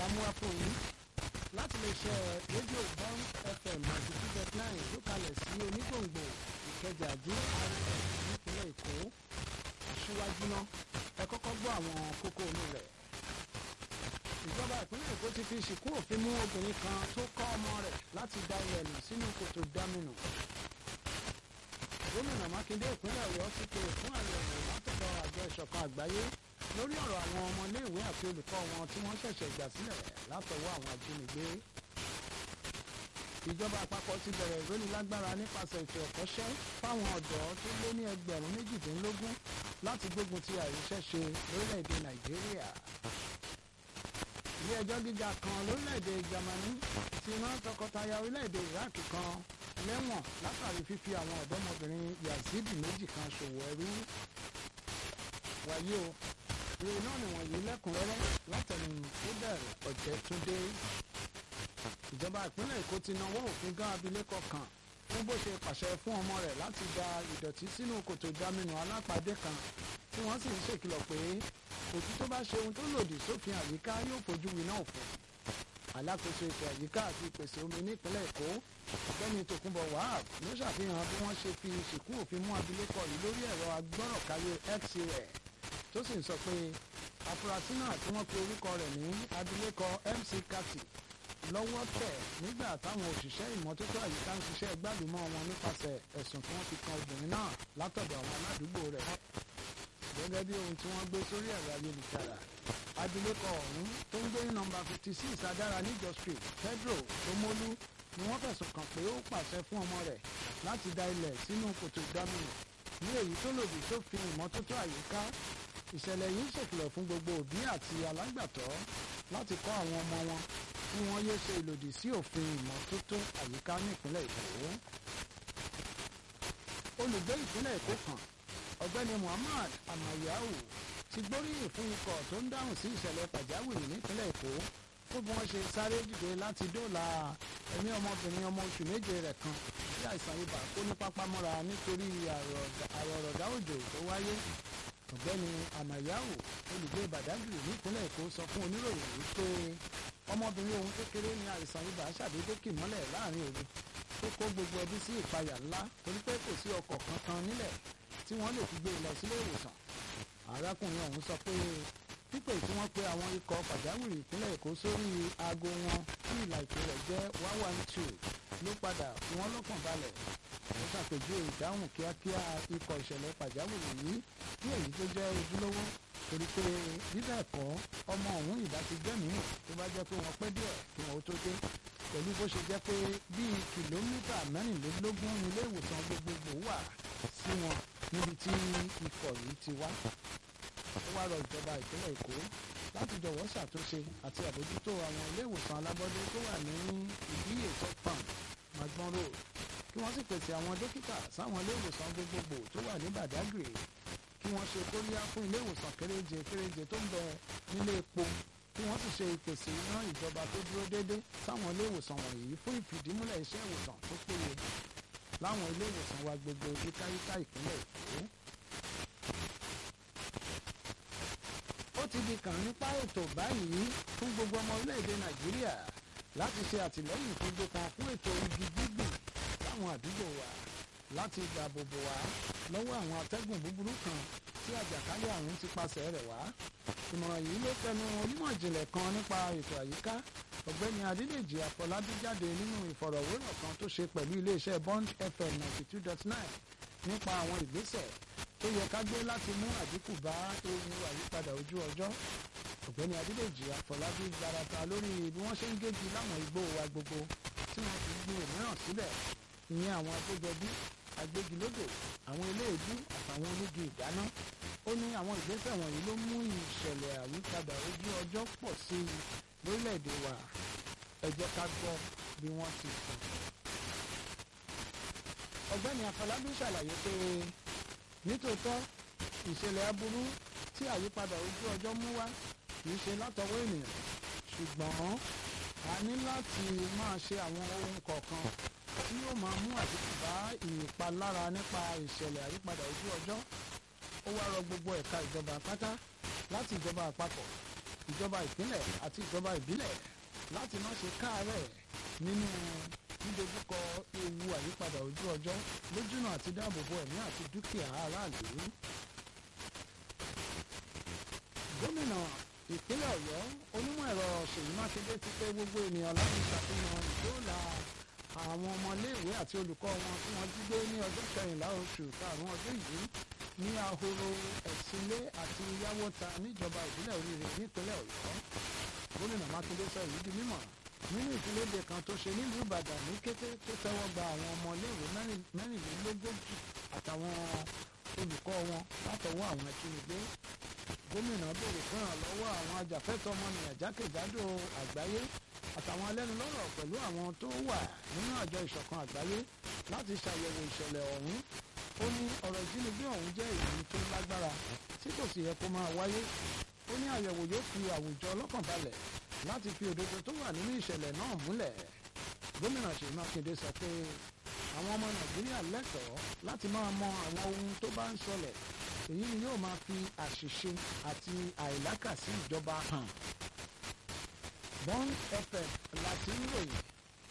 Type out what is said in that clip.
lámúwá fún yín láti lè ṣe rédíò bọ́n fm ninety two dot nine tó kalẹ̀ sí onígbòǹgbò ìkẹjà GRA nípínlẹ̀ èkó aṣíwájú náà ẹ kọ́kọ́ gbọ́ àwọn kókó inú rẹ̀ ìjọba ìpínlẹ̀ èkó ti fi ṣìkú òfin mú obìnrin kan tó kọ́ ọmọ rẹ̀ láti da ilẹ̀ nù sínú kòtò dámínù gómìnà mákindé ìpínlẹ̀ ọ̀yọ́ ti pè fún àyẹ̀wò látọ̀dọ̀ àjọ ìṣọ̀kan àgbáyé lórí ọ̀rọ̀ àwọn ọmọléèwé àti olùkọ́ wọn tí wọ́n ṣẹ̀ṣẹ̀ gbà sílẹ̀ látọwọ́ àwọn ajínigbé ìjọba àpapọ̀ ti bẹ̀rẹ̀ ìrónilágbára nípasẹ̀ ètò ẹ̀kọ́ṣẹ́ fáwọn ọ̀dọ́ tó lé ní ẹgbẹ̀rún méjìdínlógún láti gbógun ti àìríṣẹ́ṣe lórílẹ̀‐èdè nàìjíríà ilé ẹjọ́ gíga kan lórílẹ̀‐èdè Jámánì ti rán tọkọtaya orílẹ̀‐èdè Iraq kan lẹ́wọ̀n látàrí fífi àwọn ọ̀dọ́mọbìnrin Yazidi méjì kan ṣòwò ẹrú wáyé o ìròyìn náà nìwọ̀nyí lẹ́kùnrẹ́rẹ́ látẹnu tó bẹ̀rẹ̀ Ọ̀jẹ̀túndé ìjọba ìpínlẹ̀ Èkó ti nawọ́ òfin gán abilékọ kan fún bó ṣe pàṣẹ fún ọmọ rẹ̀ láti da ìdọ̀tí sínú kòtò ìdáminù alápàdé kan tí wọ́n sì ń ṣèkìlọ̀ pé òtú tó bá ṣe ohun tó lòdì sófin àyíká yóò fojú winá òfin alákòóso ètò àyíká àti ìpèsè omi nípínlẹ̀ Èkó ọ̀gbẹ́ni Tòkunbọ̀ Wahab ló ṣàfihàn bí wọ́n ṣe fi ìsìnkú òfin mú abilékọ yìí lórí ẹ̀rọ agbọ́rọ̀káyé X rẹ̀ tó sì ń sọ pé afurasí náà tí wọ́n pe orúkọ rẹ̀ ní abilékọ MC Kati lọ́wọ́ tẹ̀ nígbà táwọn òṣìṣẹ́ ìmọ́tótó àyíká ń ṣiṣẹ́ gbàlúmọ́ wọn nípasẹ̀ ẹ̀sùn tí wọ́n fi kan obìnrin náà látọ̀dọ̀ àwọn aládùúgbò rẹ̀ gẹ́gẹ́ bí ohun tí wọ́n gbé sórí ẹ̀rọ ayélujára abilékọ ọ̀hún tó ń gbé ní nọ́mbà fifty six adára níjọ street Pedro Tomolu ni wọ́n fẹ̀sùn kàn pé ó pàṣẹ fún ọmọ rẹ̀ láti da ilẹ̀ sínú kòtò ìdáminù ní èyí tó lòdì sófin ìmọ́tótó àyíká ìṣẹ̀lẹ̀ yìí ṣèkìlọ̀ fún gbogbo òbí àti alágbàtọ́ láti kọ́ àwọn ọmọ wọn kí wọ́n yéé ṣe ìlòdì sí òfin ìmọ́tótó àyíká nípínlẹ̀ Èkó olùgbé ìpínlẹ̀ Èkó kan ọ̀gbẹ́ni Muhammad Amayau ti gbóríyìn fún ikọ̀ tó ń dáhùn sí ìṣẹ̀lẹ̀ pàjáwìrì nípínlẹ̀ Èkó fún bí wọ́n ṣe sáré dìde láti dóòlà ẹ̀mí ọmọbìnrin ọmọ oṣù méje rẹ̀ kan tí àìsàn ibà kó ní pápámọ́ra nítorí àrọ̀rọ̀dá òjò tó wáyé ọ̀gbẹ́ni Amayau olùgbé Badagry nípínlẹ̀ Èkó sọ fún oníròyìn wípé ọmọbìnrin òun kékeré ní àìsàn ibà ṣàdédé kì mọ́lẹ̀ láàrin òru tó kó gbogbo ẹbí sí ìpayà ńlá torí pé kò sí ọkọ̀ kankan nílẹ̀ tí wọ́n lè fi gbé lọ sílé ìwòsàn arákùnrin ọ̀hún sọ pé pípè tí wọ́n pe àwọn ikọ̀ pàjáwìrì ìpínlẹ̀ Èkó sórí aago wọn tí ìlà ìpè rẹ̀ jẹ́ one one two ló padà fi wọ́n lọ́kàn balẹ̀ ó ṣàpèjúwe ìdáhùn kíákíá ikọ̀ ìṣẹ̀lẹ̀ pàjáwìrì yìí ní èyí tó jẹ́ ojúlówó torí pé bíbẹ̀ ẹ̀kọ́ ọmọ ọ̀hún ìbá ti gbẹ́mìí tó bá jẹ́ pé wọ́n pẹ́ díẹ̀ kí wọ́n ó tó dé pẹ̀lú bó ṣe jẹ́ pé bíi kìlómítà mẹ́rìnlélógún ilé ìwòsàn gbogbogbò wà sí wọn níbi tí ikọ̀ yìí ti wá ó wá rọ ìjọba ìpínlẹ̀ Èkó láti jọ̀wọ́ ṣàtúnṣe àti àbójútó àwọn ilé ìwòsàn alábọ́dé tó wà ní ìdíyè topam magbon road kí wọ́n sì pèsè àwọn dókítà sáwọn ilé ìwòsàn gbogbogbò tó wà ní Badagry kí wọ́n ṣe kóríyá fún ilé ìwòsàn kéréje kéréje tó ń bẹ nílé epo kí wọ́n sì ṣe ìpèsè iná ìjọba tó dúró déédé sáwọn ilé ìwòsàn wọ̀nyí fún ìfìdímúlẹ̀ iṣẹ́ ìwòsàn tó péye láwọn ilé ìwòsàn wa gbogbo yíkáyíká ìpínlẹ̀ Èkó. ó ti di kàn nípa ètò báyìí fún gbogbo ọmọ orílẹ̀-èdè Nàìjíríà láti ṣe àtìlẹ́yìn tó gbókan fún ètò igi gbígbìn láwọn àdúgbò wa láti dáàbò bò wá lọ́wọ́ àwọn atẹ́gùn búburú kan tí àjàkálẹ̀ àrùn ti pasẹ̀ rẹ̀ wá. ìmọ̀ràn yìí ló fẹnu onímọ̀ ìjìnlẹ̀ kan nípa ètò àyíká ọ̀gbẹ́ni adédèjì àfọlábí jáde nínú ìfọ̀rọ̀wérọ̀ kan tó ṣe pẹ̀lú iléeṣẹ́ bond fm ninety two dot nine nípa àwọn ìgbésẹ̀ tó yẹ ká gbé láti mú àdínkù bá ewu àyípadà ojú ọjọ́ ọ̀gbẹ́ni adédèjì àfọlábí gbarata lórí bí wọ́n ṣe ń gégi láwọn igbó wa gbogbo tí wọ́n fi gbin òmíràn síbẹ̀ ìyẹn àwọn agbójọbí agbégilódò àwọn eléèdú àtàwọn onígi ìdáná ó ní àwọn ìgbésẹ̀ wọ̀nyí ló mú ìṣẹ̀lẹ̀ àyípadà ojú ọjọ́ pọ̀ sí i lórílẹ̀‐èdè wa ẹ jẹ́ ká gbọ́ bí wọ́n ti sọ. ọ̀gbẹ́ni afọlábí ṣàlàyé pé nítòótọ́ ìṣẹ̀lẹ̀ aburú tí àyípadà ojú ọjọ́ mú wá kìí ṣe látọwọ́ ènìyàn ṣùgbọ́n a ní láti máa ṣe àwọn ohun kọ̀ọ̀kan tí yóò máa mú àdínkù bá ìpalára nípa ìṣẹ̀lẹ̀ àyípadà ojú ọjọ́ ó wá rọ gbogbo ẹ̀ka ìjọba pátá láti ìjọba àpapọ̀ ìjọba ìpínlẹ̀ àti ìjọba ìbílẹ̀ láti má ṣe káàárẹ̀ nínú dídojúkọ ewu àyípadà ojú ọjọ́ lójúnà àti dáàbòbò ẹ̀mí àti dúkìá aráàlú. gómìnà ìpínlẹ̀ ọ̀yọ́ onímọ̀ ẹ̀rọ ṣèyí mákindé ti pé gbogbo ènìyàn láti ṣàfihàn ìdóòlà àwọn ọmọléèwé àti olùkọ́ wọn tí wọ́n jí gbé ní ọjọ́ kẹrìnlá oṣù karùn-ún ọdún yìí ní ahoro ẹ̀sìnlé àti yáwóta níjọba ìbílẹ̀ oríire nípínlẹ̀ ọ̀yọ́ gómìnà mákindé sọ èyí di mímọ̀ nínú ìfiléde kan tó ṣe nílùú ìbàdàn ní kété tó tẹ́wọ́ gba àwọn ọmọléèwé mẹ́rìnlélógójì àtàwọn olùkọ́ wọn látọwọ́ àwọn ajínigbé gómìnà béèrè fún ìrànlọ́wọ́ àwọn ajàfẹ́tọ̀ọ́ ọmọnìyàn jákèjádò àgbáyé àtàwọn alẹ́nulọ́rọ̀ pẹ̀lú àwọn tó wà nínú àjọ ìṣọ̀kan àgbáyé láti ṣàyẹ̀wò ìṣẹ̀lẹ̀ ọ̀hún ó ní ọ̀rọ̀ ìjínigbé ọ̀hún jẹ́ èyí tó lágbára tí kò sì yẹ kó máa wáyé ó ní àyẹ̀wò yóò fi àwùjọ ọlọ́kàn balẹ̀ láti fi òdodo tó wà nínú ìṣẹ̀lẹ̀ náà múlẹ̀ gómìnà ṣèyí mákindé sọ pé àwọn ọmọ nàìjíríà lẹ́tọ̀ọ́ láti máa mọ àwọn ohun tó bá ń ṣọlẹ̀ èyí ni yóò máa fi àṣìṣe àti àìlákàsí ìjọba hàn bond fm láti ń ròyìn